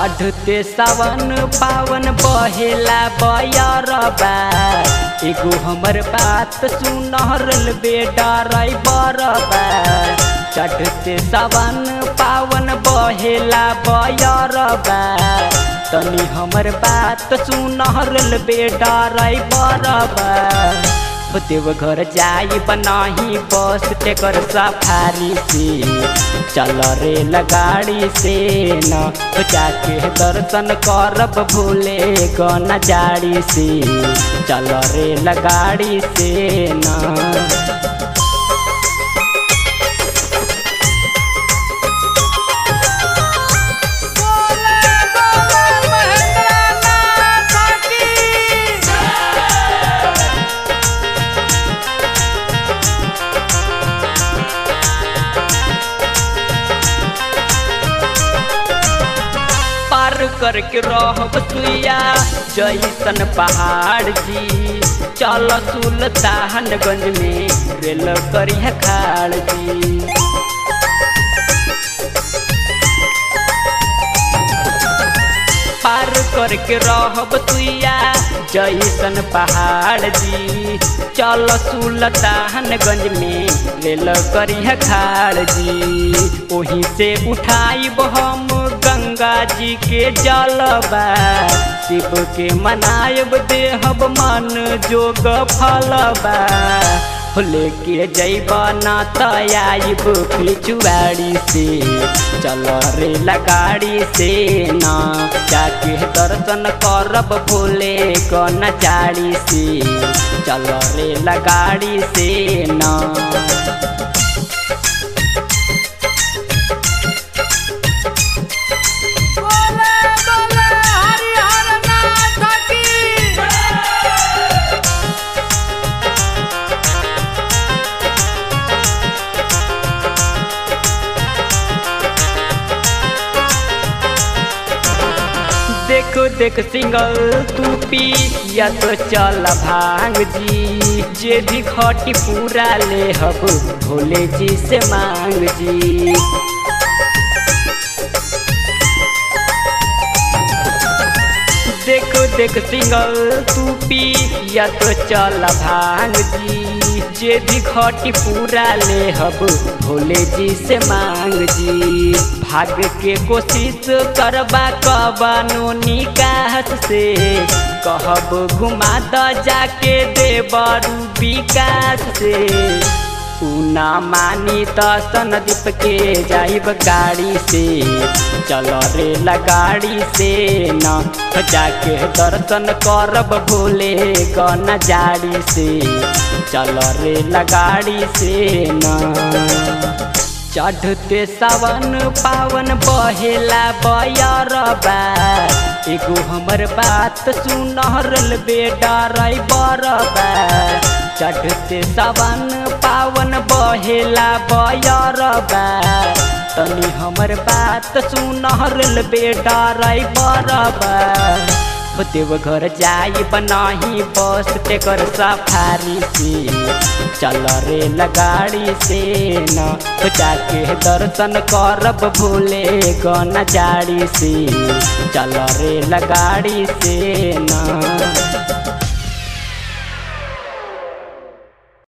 चढ़ते सावन पावन बहेला बयरबा एगो हमर बात सुनहरल बेटा रई बरबा चढ़ते सावन पावन बहेला बयरबा तनी हमर बात सुनहरल बेटा रई बरबा देव घर जाई बनाही बस टेकर सफारी से चल रे लगाड़ी से न जाके दर्शन करब भूले गन जाड़ी से चल रे लगाड़ी से न बोले बोले महेंद्रनाथ की पार करके रहब सुइया जैसन पहाड़ जी चल सुल्तानगंज में रेल करिया खाड़ जी पार करके रहब तुइया जैसन पहाड़ जी चल सुल्तानगंज में रेल करिया खाड़ जी ओही से उठाइब हम गंगा जी के जलबा शिव के मनायब देहब मन जोग फलबा लेके जैब ना तयाइब पिछुआड़ी से चल रे लगाड़ी से ना जाके दर्शन करब भोले कन चाड़ी से चल रे लगाड़ी से ना बोले बोले हरिहर नाथ की देखो देख सिंगल तू पी या तो चल भांग जी जे भी खटी पूरा ले हब भोले जी से मांग जी देखो देख सिंगल तू पी या तो चल भांग जी जे भी खटी पूरा ले हब भोले जी से मांग जी भाग के कोशिश करबा कबानो निकास से कहब घुमा द जाके देबरू विकास से ना मानी त सनदीप के जाइब गाड़ी से चल रे लगाड़ी से न जाके दर्शन करब भोले गन जाड़ी से चल रे लगाड़ी से न चढ़ते सावन पावन बहेला बयरबा एगो हमर बात सुनहरल बेटा रई बरबा चढ़ते सावन पावन बहेला बयरबा तनी हमर बात सुनहरल बेटा रई बरबा देव घर जाई बनाही बस टेकर सफारी से चल रे लगाड़ी से न जाके दर्शन करब भोले गन जाड़ी से चल रे लगाड़ी से न